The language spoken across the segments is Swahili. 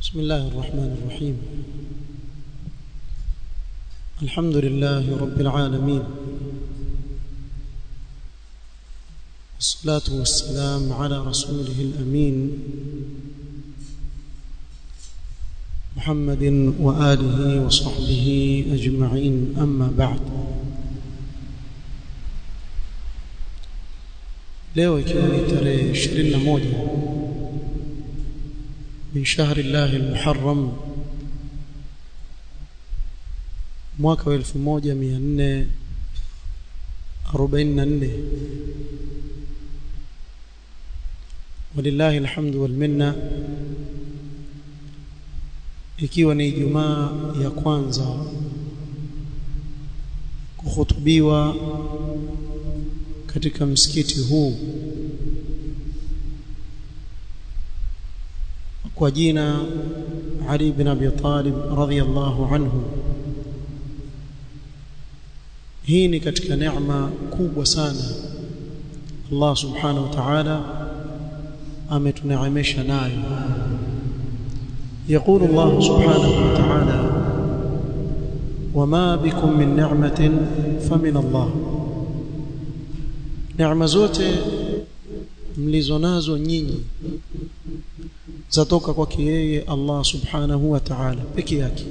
بسم الله الرحمن الرحيم الحمد لله رب العالمين والصلاة والسلام على رسوله الأمين محمد وآله وصحبه أجمعين أما بعد leo ikiwa ni tarehe 21 min shahri llahi almuharram mwaka wa 1444 walillahi alhamdu wal minna ikiwa ni Ijumaa ya kwanza kuhutubiwa katika msikiti huu kwa jina Ali bin Abi Talib radhiyallahu anhu hii ni katika neema kubwa sana Allah subhanahu wa ta'ala ametuneemesha nayo يقول الله سبحانه وتعالى وما بكم من نعمة فمن الله neema zote mlizonazo nyinyi zatoka kwake yeye Allah subhanahu wa ta'ala peke yake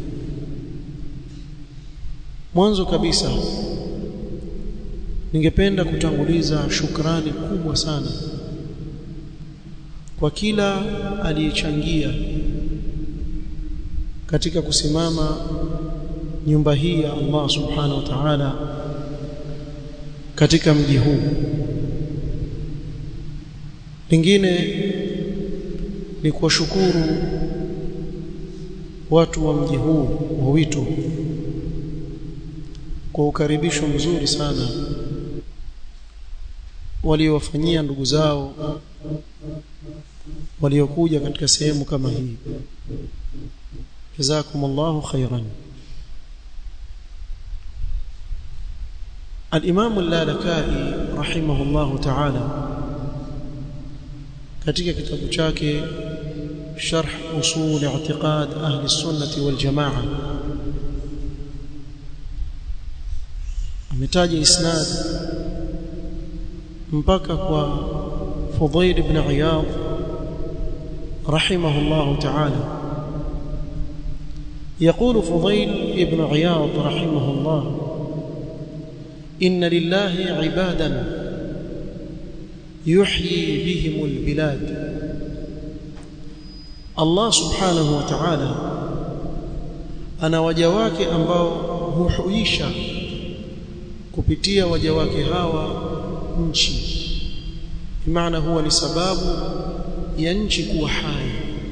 mwanzo kabisa ningependa kutanguliza shukrani kubwa sana kwa kila aliyechangia katika kusimama nyumba hii ya Allah subhanahu wa ta'ala katika mji huu lingine ni kuwashukuru watu wa mji huu wa Wito kwa ukaribisho mzuri sana waliowafanyia ndugu zao waliokuja katika sehemu kama hii jazakumullahu khairan الإمام اللالكائي رحمه الله تعالى katika kitabu chake sharh usul i'tiqad ahli sunnati wal jamaa ametaja isnad mpaka kwa Fudail ibn Iyad رحمه الله تعالى يقول فضيل ابن عياض رحمه الله إن لله عبادا يحيي بهم البلاد الله سبحانه وتعالى ana waja wake ambao huhuisha kupitia waja wake hawa nchi maana huwa ni sababu ya nchi kuwa hai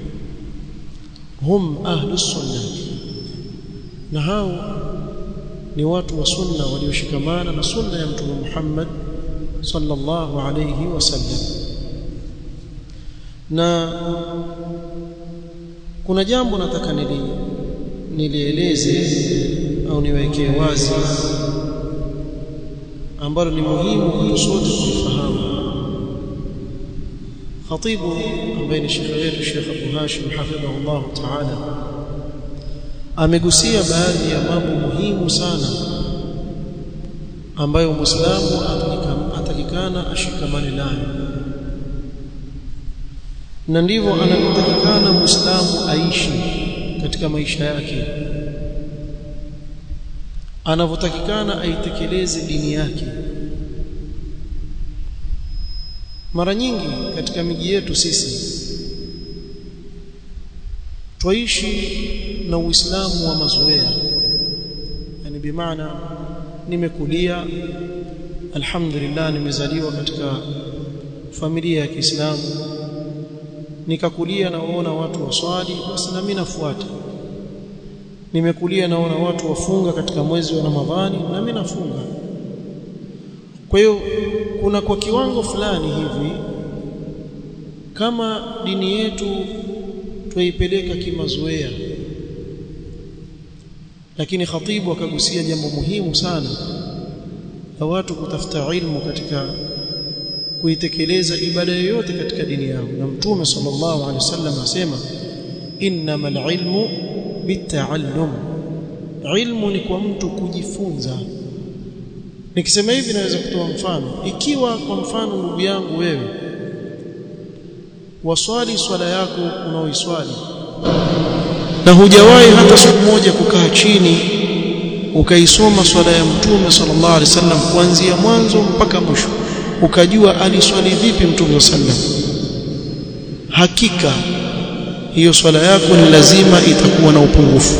hum ahlus sunnah na hao ni watu wa sunna walioshikamana na sunna ya mtume Muhammad sallallahu alayhi wasallam na kuna jambo nataka nili nilieleze au niwekee wazi ambalo ni muhimu kwetu sote kufahamu khatibu ambaye ni shekhe wetu Sheikh Abu Hashim hafidhahullah ta'ala amegusia baadhi ya mambo muhimu sana ambayo Muislamu atakikana ashikamane nayo na ndivyo anavyotakikana Muislamu aishi katika maisha yake anavyotakikana aitekeleze dini yake mara nyingi katika miji yetu sisi twaishi na Uislamu wa mazoea yani bimaana nimekulia alhamdulillah nimezaliwa katika familia ya Kiislamu nikakulia naona watu waswali basi na mimi nafuata nimekulia naona watu wafunga katika mwezi wa Ramadhani na mimi nafunga kwa hiyo kuna kwa kiwango fulani hivi kama dini yetu tuipeleka kimazoea lakini khatibu akagusia jambo muhimu sana la watu kutafuta ilmu katika kuitekeleza ibada yoyote katika dini yao na mtume sallallahu alaihi wasallam asema innama alilmu bitaallum ilmu ni kwa mtu kujifunza nikisema hivi naweza kutoa mfano ikiwa kwa mfano ndugu yangu wewe waswali swala yako unaoiswali na hujawahi hata siku moja kukaa chini ukaisoma swala ya mtume sallallahu alaihi wasallam kuanzia mwanzo mpaka mwisho ukajua aliswali vipi mtume sallam hakika hiyo swala yako ni lazima itakuwa na upungufu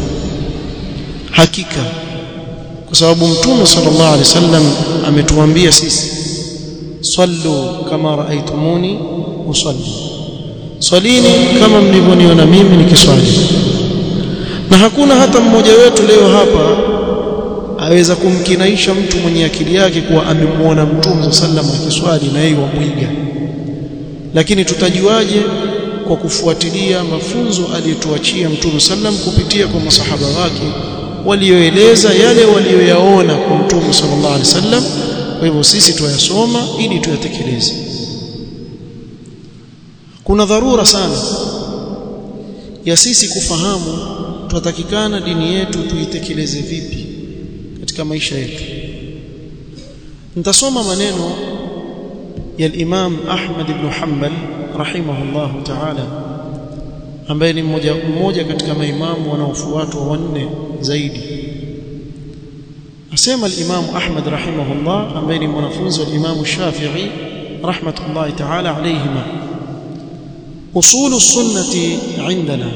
hakika kwa sababu mtume sallallahu alaihi wasallam ametuambia sisi sallu kama raaitumuni usalli swalini kama mlivyoniona mimi nikiswali na hakuna hata mmoja wetu leo hapa aweza kumkinaisha mtu mwenye akili yake kuwa amemwona mtume sallam akiswali na yeye wamwiga lakini tutajuaje kwa kufuatilia mafunzo aliyotuachia mtume sallam kupitia kwa masahaba wake walioeleza yale walioyaona kwa mtume sallallahu alaihi wasallam kwa hivyo sisi tuyasoma ili tuyatekeleze kuna dharura sana ya sisi kufahamu tunatakikana dini yetu tuitekeleze vipi katika maisha yetu nitasoma maneno ya Imam Ahmad ibn Hanbal rahimahullah ta'ala ambaye ni mmoja mmoja katika maimamu wanaofuatwa wanne zaidi asema al-Imam Ahmad rahimahullah ambaye ni mwanafunzi wa Imam Shafi'i rahmatullahi ta'ala alayhima usulu sunnati indana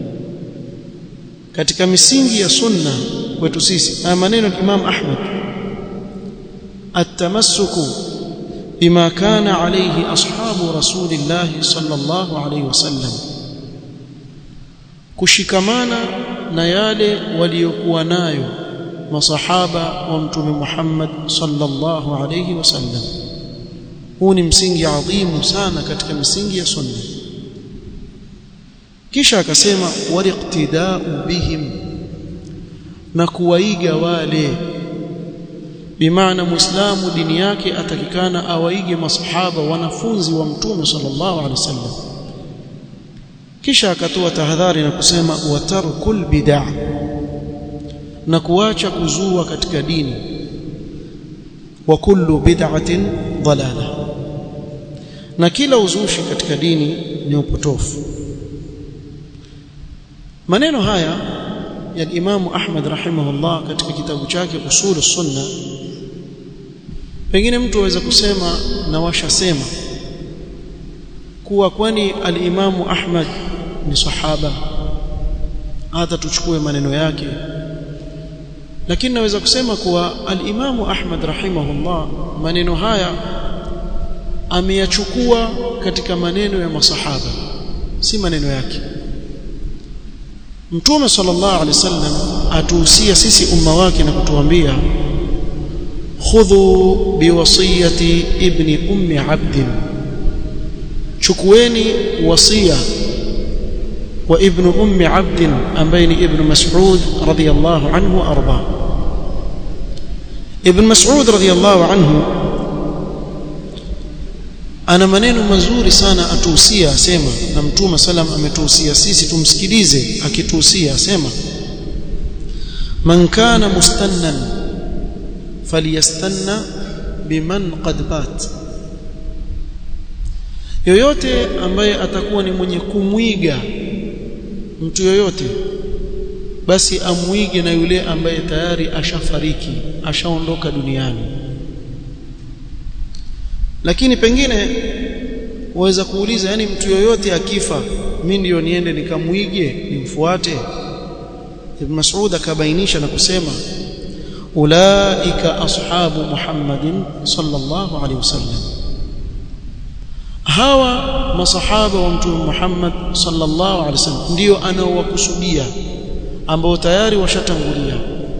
katika misingi ya sunna kwetu sisi haya maneno ya Imam Ahmad at-tamassuku bima kana alayhi ashabu rasulillah sallallahu alayhi wasallam kushikamana na yale waliokuwa nayo masahaba wa mtume Muhammad sallallahu alayhi wasallam huu ni msingi adhimu sana katika misingi ya sunna kisha akasema waliqtidau bihim na kuwaiga wale bimaana muislamu dini yake atakikana awaige masahaba wanafunzi wa mtume sallallahu alaihi wasallam kisha akatoa tahadhari na kusema watarkul bid'ah na kuacha kuzua katika dini wa kullu bid'atin dalala na kila uzushi katika dini ni upotofu maneno haya ya Imam Ahmad rahimahullah katika kitabu chake Usul Sunna pengine mtu aweza kusema na washasema kuwa kwani al-Imamu Ahmad ni sahaba hata tuchukue maneno yake lakini naweza kusema kuwa al-Imamu Ahmad rahimahullah maneno haya ameyachukua katika maneno ya masahaba si maneno yake Mtume sallallahu alaihi wasallam atuhusia sisi umma wake na kutuambia khudhu biwasiyati ibni ummi abdin chukueni wasia wa ibnu ummi abdin ambaye ni ibn mas'ud radiyallahu anhu arba ibn mas'ud radiyallahu anhu ana maneno mazuri sana atuhusia asema na mtume salam ametuhusia sisi tumsikilize akituhusia asema man kana mustannan falyastanna biman qad bat yoyote ambaye atakuwa ni mwenye kumwiga mtu yoyote basi amwige na yule ambaye tayari ashafariki ashaondoka duniani lakini pengine waweza kuuliza yani mtu yoyote akifa mimi ndio niende nikamwige nimfuate Ibn Mas'ud akabainisha na kusema ulaika ashabu Muhammadin sallallahu alaihi wasallam hawa masahaba wa mtume Muhammad sallallahu alaihi wasallam ndio anaowakusudia ambao tayari washatangulia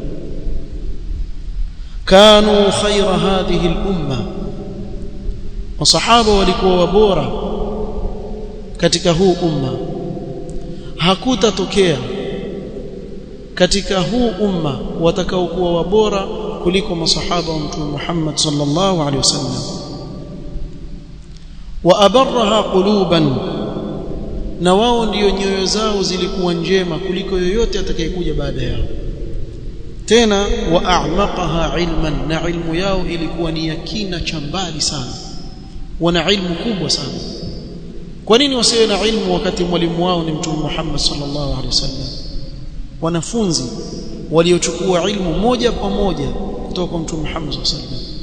kanu khaira hadhihi al-umma masahaba walikuwa wabora katika huu umma hakutatokea katika huu umma watakaokuwa wabora kuliko masahaba wa mtume Muhammad sallallahu alaihi wasallam wa abarraha quluban na wao ndiyo nyoyo zao zilikuwa njema kuliko yoyote atakayekuja baada yao tena wa a'maqaha ilman na ilmu yao ilikuwa ni yakina cha mbali sana wana ilmu kubwa sana kwa nini wasiwe na ilmu wakati mwalimu wao ni mtume Muhammad sallallahu alaihi wasallam wanafunzi waliochukua ilmu moja kwa moja kutoka kwa mtume Muhammad sallallahu alaihi wasallam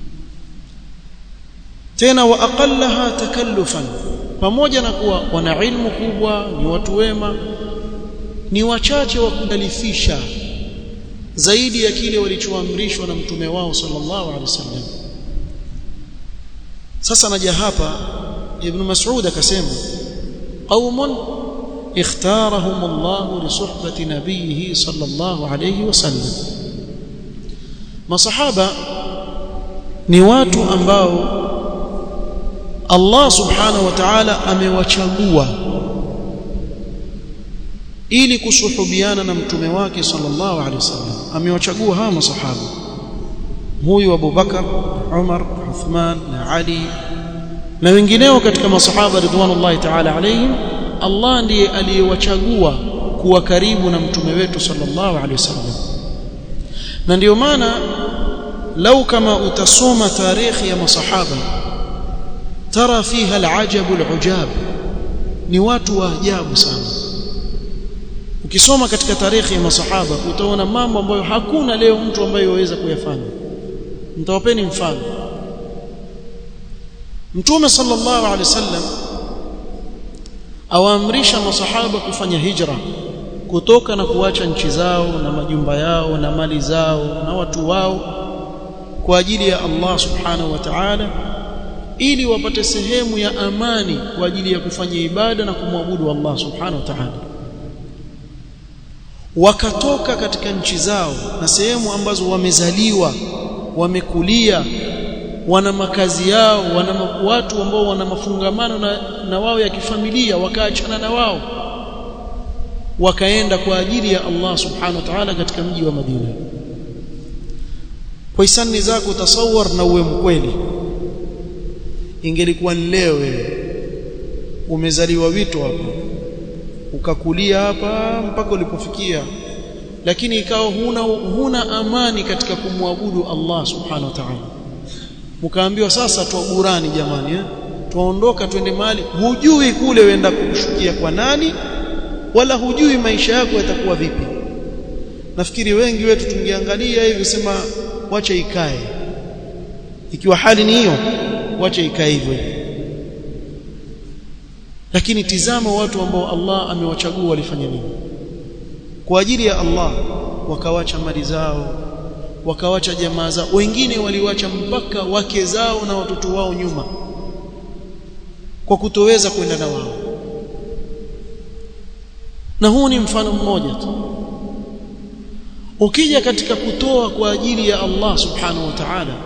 tena wa aqallaha takallufan pamoja na kuwa wana ilmu kubwa ni watu wema ni wachache wa kukalifisha zaidi ya kile walichoamrishwa na mtume wao sallallahu alaihi wasallam sasa naja hapa ibn mas'ud akasema qaumun اختارهم الله لصحبة نبيه صلى الله عليه وسلم masahaba ni watu ambao Allah subhanahu wa ta'ala amewachagua ili kusuhubiana na mtume wake sallallahu alaihi wasallam amewachagua hawa masahaba huyu Abu Bakar Umar Uthman na Ali na wengineo katika masahaba ridwanullahi ta'ala alaihim Allah ndiye aliyewachagua kuwa karibu na mtume wetu sallallahu alaihi wasallam na ndio maana lau kama utasoma tarikhi ya masahaba tara fiha alajab alujab ni watu wa ajabu sana ukisoma katika tarikhi ya masahaba utaona mambo ambayo hakuna leo mtu ambaye yaweza kuyafanya nitawapeni mfano mtume sallallahu alaihi wasallam awaamrisha masahaba kufanya hijra kutoka na kuacha nchi zao na majumba yao na mali zao na watu wao kwa ajili ya Allah subhanahu wa ta'ala ili wapate sehemu ya amani kwa ajili ya kufanya ibada na kumwabudu Allah subhanahu wa ta'ala wakatoka katika nchi zao na sehemu ambazo wamezaliwa wamekulia wana makazi yao wana watu ambao wana mafungamano na, na wao ya kifamilia wakaachana na wao wakaenda kwa ajili ya Allah subhanahu wa ta'ala katika mji wa Madina kwa hisani zako tasawar na uwe mkweli ingelikuwa leo wewe umezaliwa wito hapa ukakulia hapa mpaka ulipofikia lakini ikawa huna huna amani katika kumwabudu Allah subhanahu wa ta'ala mkaambiwa sasa tuaburani jamani eh tuondoka twende mahali hujui kule wenda kushukia kwa nani wala hujui maisha yako yatakuwa vipi nafikiri wengi wetu tungeangalia hivi sema wacha ikae ikiwa hali ni hiyo wacha ikae hivyo lakini tizama watu ambao Allah amewachagua walifanya nini kwa ajili ya Allah wakawacha mali zao wakawacha jamaa zao wengine waliwacha mpaka wake zao na watoto wao nyuma kwa kutoweza kwenda na wao na huu ni mfano mmoja tu ukija katika kutoa kwa ajili ya Allah subhanahu wa ta'ala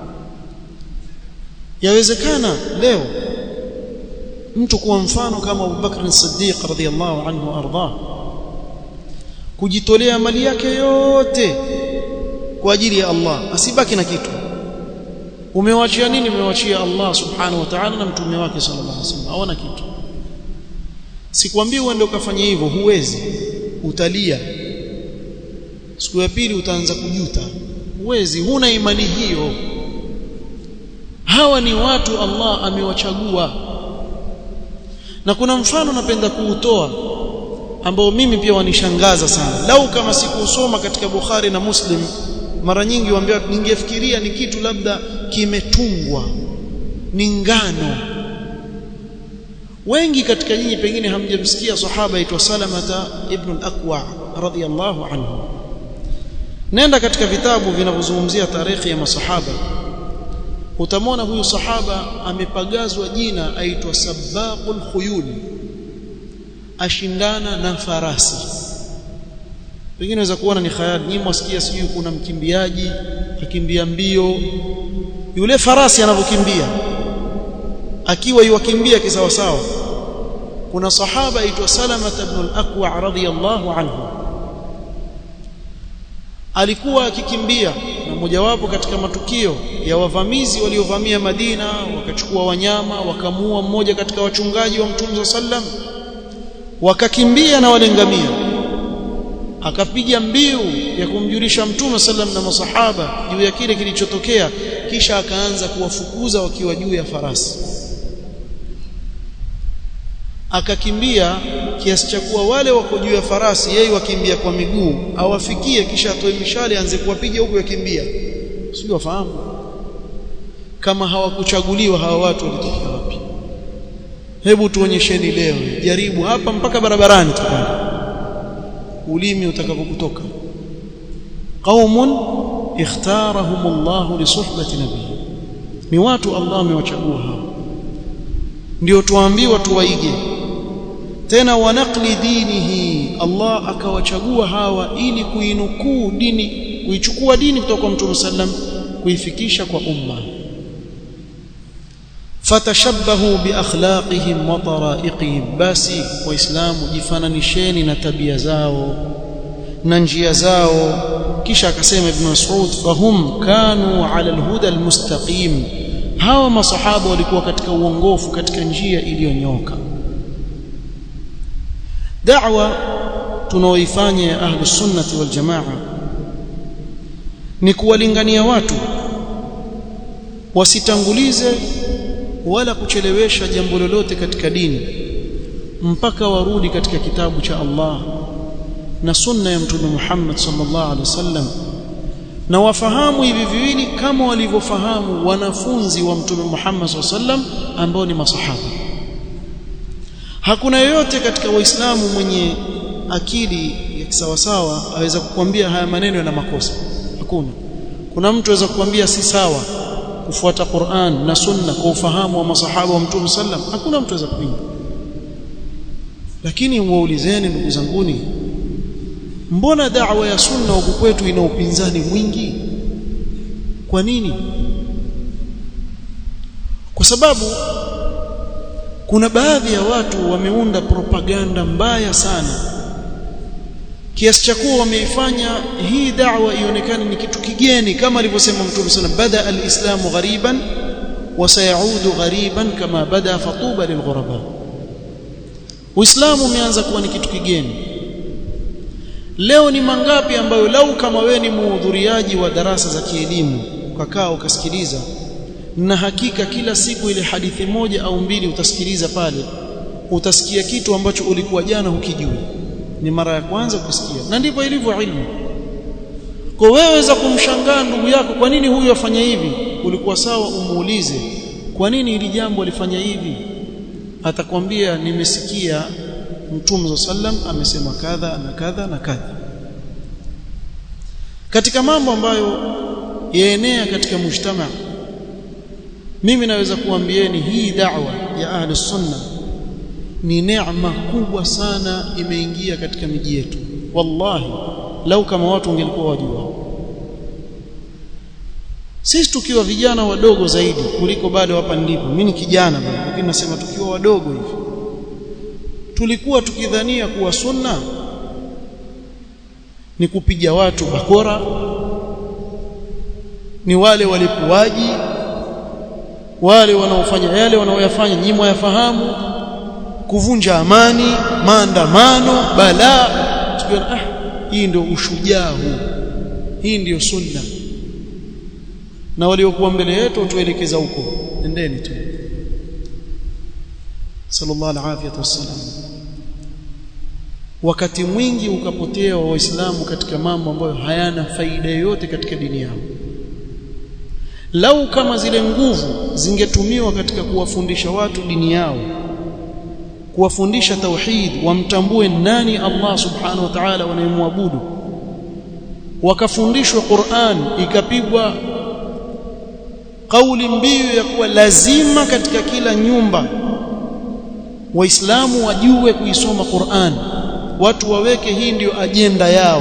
yawezekana leo mtu kuwa mfano kama Abu Bakr as-Siddiq radhiyallahu anhu arda kujitolea mali yake yote kwa ajili ya Allah asibaki na kitu umewachia nini umewachia Allah subhanahu wa ta'ala na mtume wake sallallahu alaihi wasallam hawana kitu sikwambii uende ukafanya hivyo huwezi utalia siku ya pili utaanza kujuta huwezi huna imani hiyo hawa ni watu Allah amewachagua na kuna mfano napenda kuutoa ambao mimi pia wanishangaza sana lau kama sikusoma katika Bukhari na Muslim mara nyingi waambia ningefikiria ni kitu labda kimetungwa ni ngano wengi katika nyinyi pengine hamjamsikia sahaba aitwa Salamata ibn al-Aqwa radhiyallahu anhu nenda katika vitabu vinavyozungumzia tarehe ya masahaba utamwona huyu sahaba amepagazwa jina aitwa Sabaqul Khuyul ashindana na farasi pengine unaweza kuona ni khayali nyinyi mwasikia sijui kuna mkimbiaji akimbia mbio yule farasi anavyokimbia akiwa yuwakimbia kisawa sawa kuna sahaba aitwa Salama ibn al-Aqwa radhiyallahu anhu alikuwa akikimbia na mojawapo katika matukio ya wavamizi waliovamia Madina wakachukua wanyama wakamua mmoja katika wachungaji wa Mtume sallam wakakimbia na walengamia akapiga mbiu ya kumjulisha mtume sallam na masahaba juu ya kile kilichotokea kisha akaanza kuwafukuza wakiwa juu ya farasi akakimbia kiasi cha kuwa wale wako juu ya farasi yeye wakimbia kwa miguu awafikie kisha atoe mishale aanze kuwapiga huku yakimbia sio wafahamu kama hawakuchaguliwa hawa watu walitokea wapi hebu tuonyesheni leo jaribu hapa mpaka barabarani tukana ulimi utakapokutoka qaumun ikhtarahum Allah li suhbati nabii ni watu Allah amewachagua hao ndio tuambiwa tuwaige tena wanaqli dinihi Allah akawachagua hawa ili kuinukuu dini kuichukua dini kutoka kwa Mtume sallam kuifikisha kwa umma fatashabbahu biakhlaqihim wa taraiqihim basi waislamu jifananisheni na tabia zao na njia zao kisha akasema ibn Mas'ud fahum kanu ala alhuda almustaqim hawa masahaba walikuwa katika uongofu katika njia iliyonyoka da'wa tunaoifanya ya ahlus sunnati wal jamaa ni kuwalingania watu wasitangulize wala kuchelewesha jambo lolote katika dini mpaka warudi katika kitabu cha Allah na sunna ya mtume Muhammad sallallahu alaihi wasallam na wafahamu hivi viwili kama walivyofahamu wanafunzi wa mtume Muhammad sallallahu alaihi wasallam ambao ni masahaba hakuna yoyote katika waislamu mwenye akili ya kisawasawa aweza kukwambia haya maneno yana makosa hakuna kuna mtu aweza kukwambia si sawa kufuata Qur'an na Sunna kwa ufahamu wa masahaba wa Mtume sallam hakuna mtu aweza kupinga lakini waulizeni ndugu zanguni mbona da'wa ya sunna huku kwetu ina upinzani mwingi kwa nini kwa sababu kuna baadhi ya watu wameunda propaganda mbaya sana kiasi cha kuwa wameifanya hii da'wa ionekane ni kitu kigeni kama alivyosema Mtume sallam bada al-islamu ghariban wa sayaudu ghariban kama bada fatuba lilghuraba Uislamu umeanza kuwa ni kitu kigeni leo ni mangapi ambayo lau kama we ni muhudhuriaji wa darasa za kielimu ukakaa ukasikiliza na hakika kila siku ile hadithi moja au mbili utasikiliza pale utasikia kitu ambacho ulikuwa jana hukijui ni mara ya kwanza kusikia na ndivyo ilivyo ilmu kwa wewe waweza kumshangaa ndugu yako kwa nini huyu afanya hivi ulikuwa sawa umuulize kwa nini hili jambo alifanya hivi atakwambia nimesikia mtume sallam amesema kadha na kadha na kadha katika mambo ambayo yaenea katika mujtama mimi naweza kuambieni hii da'wa ya ahli sunna ni neema kubwa sana imeingia katika miji yetu wallahi lau kama watu wangelikuwa wajua sisi tukiwa vijana wadogo zaidi kuliko bado hapa nilipo mimi ni kijana bado lakini nasema tukiwa wadogo hivi tulikuwa tukidhania kuwa sunna ni kupiga watu bakora ni wale walipuaji wale wanaofanya yale wanaoyafanya nyinyi mwayafahamu kuvunja amani maandamano balaa tukiona ah hii ndio ushujaa huu hii ndio sunna na waliokuwa mbele yetu tuelekeza huko endeni tu sallallahu alaihi wasallam wakati mwingi ukapotea wa waislamu katika mambo ambayo hayana faida yoyote katika dini yao lau kama zile nguvu zingetumiwa katika kuwafundisha watu dini yao kuwafundisha tauhid wamtambue nani Allah subhanahu wa ta'ala wanayemwabudu wakafundishwa Qur'an ikapigwa kauli mbiu ya kuwa lazima katika kila nyumba waislamu wajue kuisoma Qur'an watu waweke hii ndiyo ajenda yao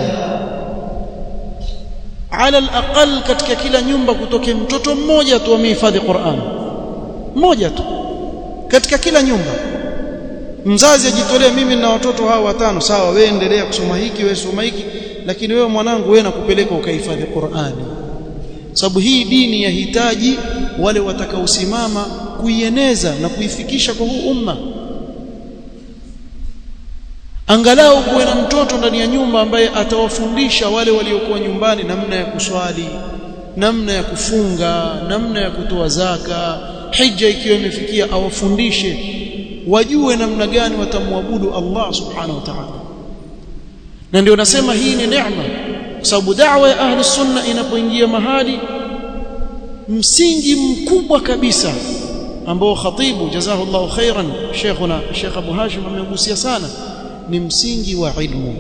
ala alaqal katika kila nyumba kutoke mtoto mmoja tu amehifadhi Qur'an mmoja tu katika kila nyumba mzazi ajitolee mimi na watoto hawa watano sawa wewe endelea kusoma hiki wewe soma hiki lakini wewe mwanangu wewe nakupeleka ukahifadhi Qur'ani sababu hii dini yahitaji wale watakaosimama kuieneza na kuifikisha kwa huu umma angalau kuwe na mtoto ndani ya nyumba ambaye atawafundisha wale waliokuwa nyumbani namna ya kuswali namna ya kufunga namna ya kutoa zaka hija ikiwa imefikia awafundishe wajue namna gani watamwabudu Allah subhanahu wa ta'ala na ndio nasema hii ni neema kwa sababu da'wa ya ahli sunna inapoingia mahali msingi mkubwa kabisa ambao khatibu jazahullahu khairan sheikhuna Sheikh Abu Hashim amegusia sana ni msingi wa ilmu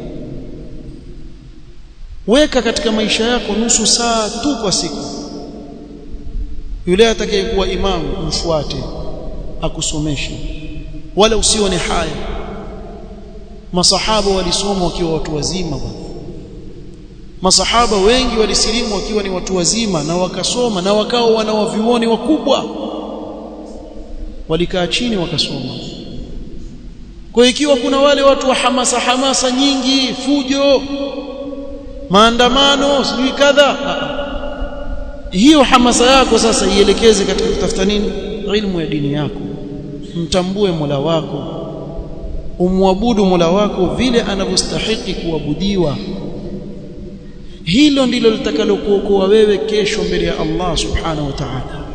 weka katika maisha yako nusu saa tu kwa siku yule atakayekuwa imamu mfuate akusomeshe wala usione haya masahaba walisoma wakiwa watu wazima bwana masahaba wengi walisilimu wakiwa ni watu wazima na wakasoma na wakao wanawavioni wakubwa walikaa chini wakasoma kwa ikiwa kuna wale watu wa hamasa hamasa nyingi fujo maandamano sijui kadha hiyo hamasa yako sasa ielekeze katika kutafuta nini ilmu ya dini yako mtambue Mola wako umwabudu Mola wako vile anavyostahili kuabudiwa hilo ndilo litakalokuokoa wewe kesho mbele ya Allah subhanahu wa ta'ala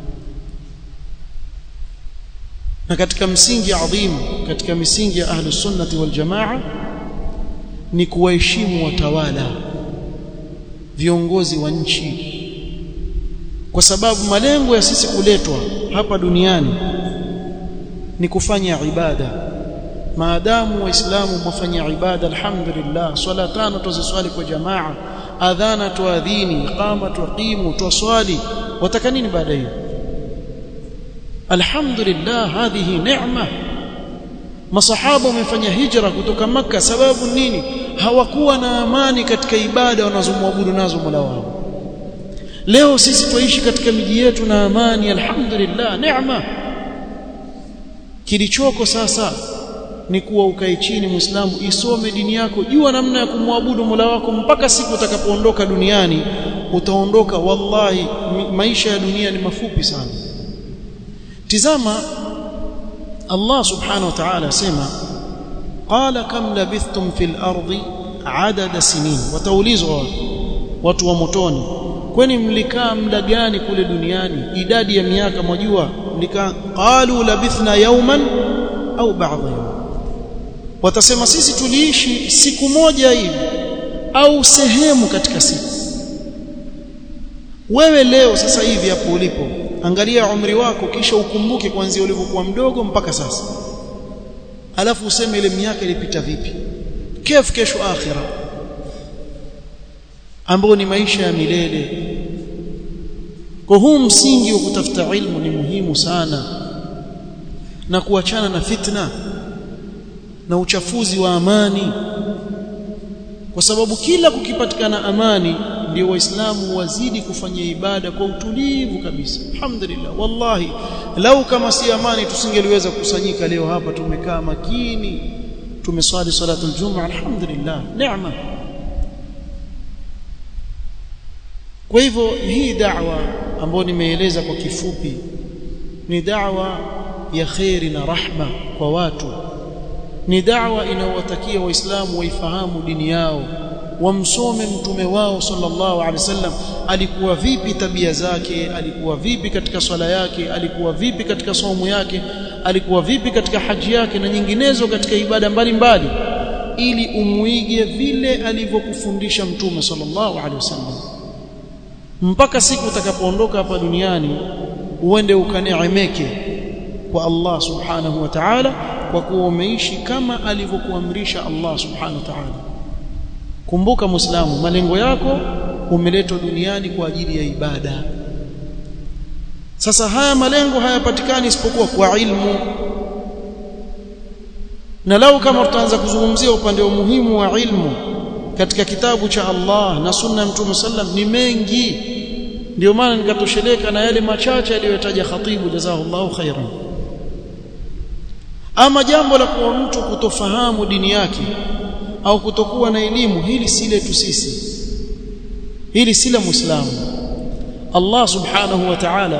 na katika msingi adhimu katika misingi ya ahli sunnati wal jamaa ni kuwaheshimu watawala viongozi wa nchi kwa sababu malengo ya sisi kuletwa hapa duniani ni kufanya ibada maadamu waislamu mwafanya ibada alhamdulillah swala tano tuziswali kwa jamaa adhana tuadhini iqama tuqimu tuswali wataka nini baada hiyo alhamdulillah hadhihi neema masahaba wamefanya hijra kutoka maka sababu nini hawakuwa na amani katika ibada wanazomwabudu nazo Mola wao leo sisi tuishi katika miji yetu na amani alhamdulillah neema kilichoko sasa ni kuwa ukae chini muislamu isome dini yako jua namna ya kumwabudu Mola wako mpaka siku utakapoondoka duniani utaondoka wallahi maisha ya dunia ni mafupi sana tizama Allah subhanahu wa ta'ala sema qala kam labithtum fil ardi adada sinin wataulizwa watu wa motoni kwani mlikaa muda gani kule duniani idadi ya miaka mwajua mlikaa qalu labithna yawman au ba'dha yawm watasema sisi tuliishi siku moja hivi au sehemu katika siku wewe leo sasa hivi hapo ulipo angalia umri wako kisha ukumbuke kuanzia ulivyokuwa mdogo mpaka sasa alafu useme ile miaka ilipita vipi kef kesho akhira ambao ni maisha ya milele kwa huu msingi wa kutafuta ilmu ni muhimu sana na kuachana na fitna na uchafuzi wa amani kwa sababu kila kukipatikana amani ndio waislamu wazidi kufanya ibada kwa utulivu kabisa alhamdulillah wallahi lau kama si amani tusingeliweza kukusanyika leo hapa tumekaa makini tumeswali salatul jumaa alhamdulillah neema kwa hivyo hii da'wa ambayo nimeeleza kwa kifupi ni da'wa ya khairi na rahma kwa watu ni da'wa inayowatakia waislamu waifahamu dini yao wamsome mtume wao sallallahu alaihi wasallam alikuwa vipi tabia zake alikuwa vipi katika swala yake alikuwa vipi katika somo yake alikuwa vipi katika haji yake na nyinginezo katika ibada mbalimbali ili umuige vile alivyokufundisha mtume sallallahu alaihi wasallam mpaka siku utakapoondoka hapa duniani uende ukaneemeke kwa Allah subhanahu wa ta'ala kwa kuwa umeishi kama alivyokuamrisha Allah subhanahu wa ta'ala kumbuka muislamu malengo yako umeletwa duniani kwa ajili ya ibada sasa haya malengo hayapatikani isipokuwa kwa ilmu na lau kama tutaanza kuzungumzia upande wa muhimu wa ilmu katika kitabu cha Allah na sunna ya Mtume sallam ni mengi ndio maana nikatosheleka na yale machache aliyotaja khatibu jazahullahu khairan ama jambo la kuwa mtu kutofahamu dini yake au kutokuwa na elimu hili si letu sisi hili si la muislamu Allah subhanahu wa ta'ala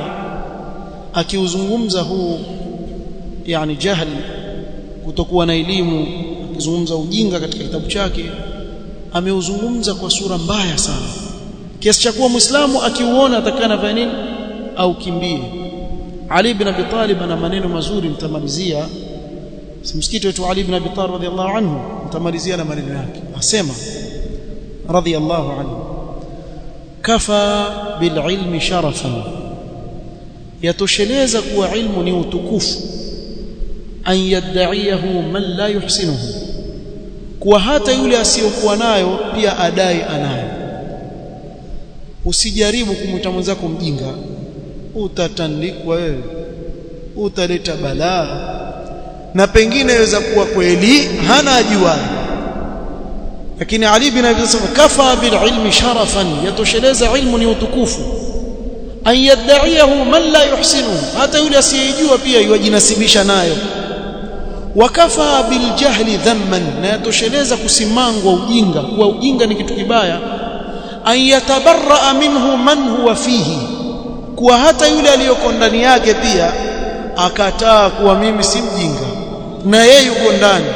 akiuzungumza huu yani jahl kutokuwa na elimu akizungumza ujinga katika kitabu chake ameuzungumza kwa sura mbaya sana kiasi cha kuwa muislamu akiuona atakana fanya nini au kimbie Ali ibn Abi Talib ana maneno mazuri nitamalizia msikiti wetu Ali ibn Abi Talib radhiallahu anhu nitamalizia na maneno yake asema radhiallahu anhu kafa bililmi sharafan yatosheleza kuwa ilmu ni utukufu an yadda'iyahu man la yuhsinuhu kuwa hata yule asiyokuwa nayo pia adai anayo usijaribu kumwita mwenzako mjinga utatandikwa wewe utaleta balaa na pengine yaweza kuwa kweli hana ajuaye lakini Ali bin Abi Talib kafa bil ilmi sharafan yatosheleza ilmu ni utukufu an yadda'iyahu man la yuhsinu hata yule asiyejua pia yajinasibisha nayo wakafa bil jahli dhamman na yatosheleza kusimangwa ujinga kuwa ujinga ni kitu kibaya an yatabarra minhu man huwa fihi kuwa hata yule aliyoko ndani yake pia akataa kuwa mimi si mjinga na yeye yuko ndani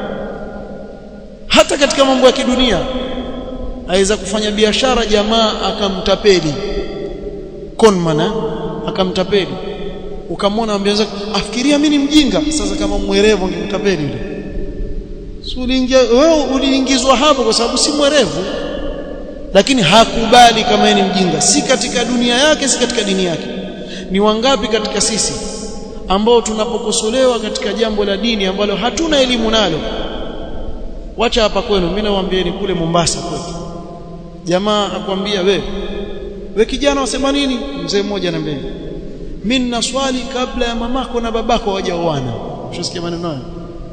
hata katika mambo ya kidunia aweza kufanya biashara jamaa akamtapeli conman akamtapeli ukamwona ambianza afikiria mimi ni mjinga sasa kama mwerevu angemtapeli yule si uliingia wewe uliingizwa hapo kwa sababu si mwerevu lakini hakubali kama yeye ni mjinga si katika dunia yake si katika dini yake ni wangapi katika sisi ambao tunapokosolewa katika jambo la dini ambalo hatuna elimu nalo wacha hapa kwenu mimi nawaambieni kule Mombasa kwetu jamaa akwambia we we kijana wasema nini mzee mmoja anambia mimi nina swali kabla ya mamako na babako hawajaoana ushasikia maneno hayo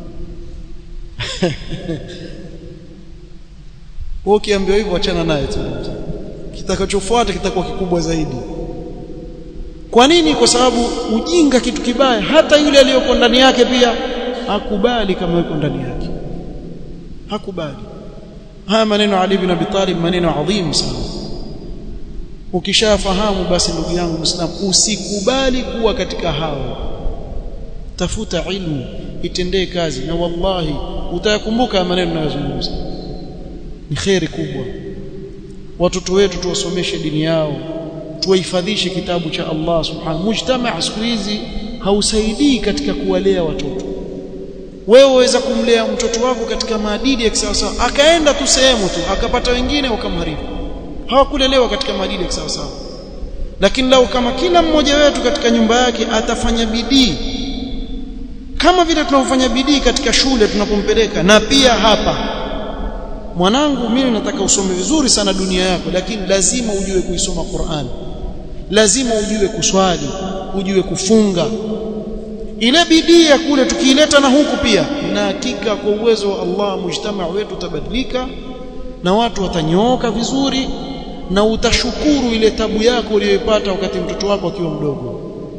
wewe ukiambiwa hivyo achana naye tu kitakachofuata kitakuwa kikubwa zaidi kwa nini kwa sababu ujinga kitu kibaya hata yule aliyoko ndani yake pia hakubali kama yuko ndani yake hakubali haya maneno Ali ibn Abi Talib maneno adhimu sana ukishafahamu basi ndugu yangu Muislam usikubali kuwa katika hao tafuta ilmu itendee kazi na wallahi utayakumbuka maneno ninayozungumza ni khairi kubwa watoto wetu tuwasomeshe dini yao tuwahifadhishe kitabu cha Allah subhanahu mujtamaa siku hizi hausaidii katika kuwalea watoto wewe waweza kumlea mtoto wako katika maadili ya kisawasawa akaenda tu sehemu tu akapata wengine wakamharibu hawakulelewa katika maadili ya kisawasawa lakini lau kama kila mmoja wetu katika nyumba yake atafanya bidii kama vile tunavyofanya bidii katika shule tunapompeleka na pia hapa mwanangu mimi nataka usome vizuri sana dunia yako lakini lazima ujue kuisoma Qur'an lazima ujue kuswali ujue kufunga ile bidii ya kule tukiileta na huku pia na hakika kwa uwezo wa Allah mujtamaa wetu utabadilika na watu watanyooka vizuri na utashukuru ile tabu yako uliyoipata wakati mtoto wako akiwa mdogo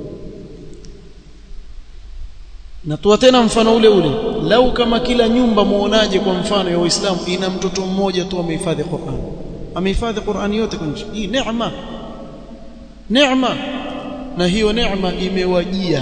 natoa tena mfano ule ule lau kama kila nyumba muonaje kwa mfano ya Uislamu ina mtoto mmoja tu amehifadhi Qur'an amehifadhi Qur'an yote kwenye hii neema neema na hiyo neema imewajia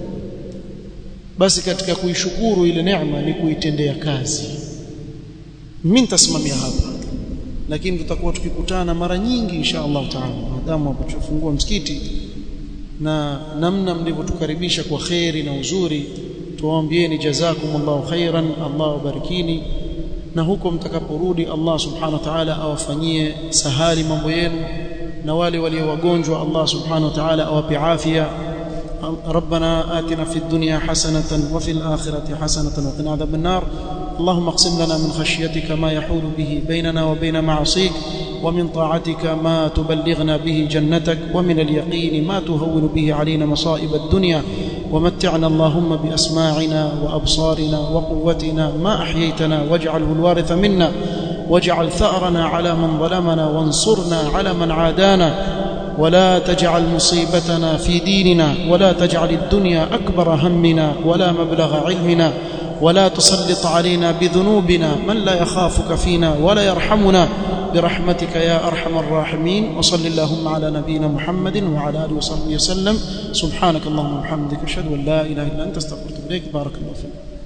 basi katika kuishukuru ile neema ni kuitendea kazi mimi nitasimamia hapa lakini tutakuwa tukikutana mara nyingi insha Allah taala maadamu hapo msikiti na namna mlivyotukaribisha kwa kheri na uzuri tuwaambieni jazakumullahu khairan Allah wabarikini na huko mtakaporudi Allah subhanahu wa ta'ala awafanyie sahali mambo yenu na wale walio wagonjwa Allah subhanahu wa ta'ala awape afya ربنا آتنا في الدنيا حسنة وفي الآخرة حسنة وقنا عذاب النار اللهم اقسم لنا من خشيتك ما يحول به بيننا وبين معصيك ومن طاعتك ما تبلغنا به جنتك ومن اليقين ما تهون به علينا مصائب الدنيا ومتعنا اللهم بأسماعنا وأبصارنا وقوتنا ما أحييتنا واجعله الوارث منا واجعل ثأرنا على من ظلمنا وانصرنا على من عادانا ولا تجعل مصيبتنا في ديننا ولا تجعل الدنيا أكبر همنا ولا مبلغ علمنا ولا تسلط علينا بذنوبنا من لا يخافك فينا ولا يرحمنا برحمتك يا ارحم الراحمين وصل اللهم على نبينا محمد وعلى اله وصحبه وسلم سبحانك اللهم وبحمدك اشهد ان لا اله الا انت استغفرك واتوب اليك بارك الله فيك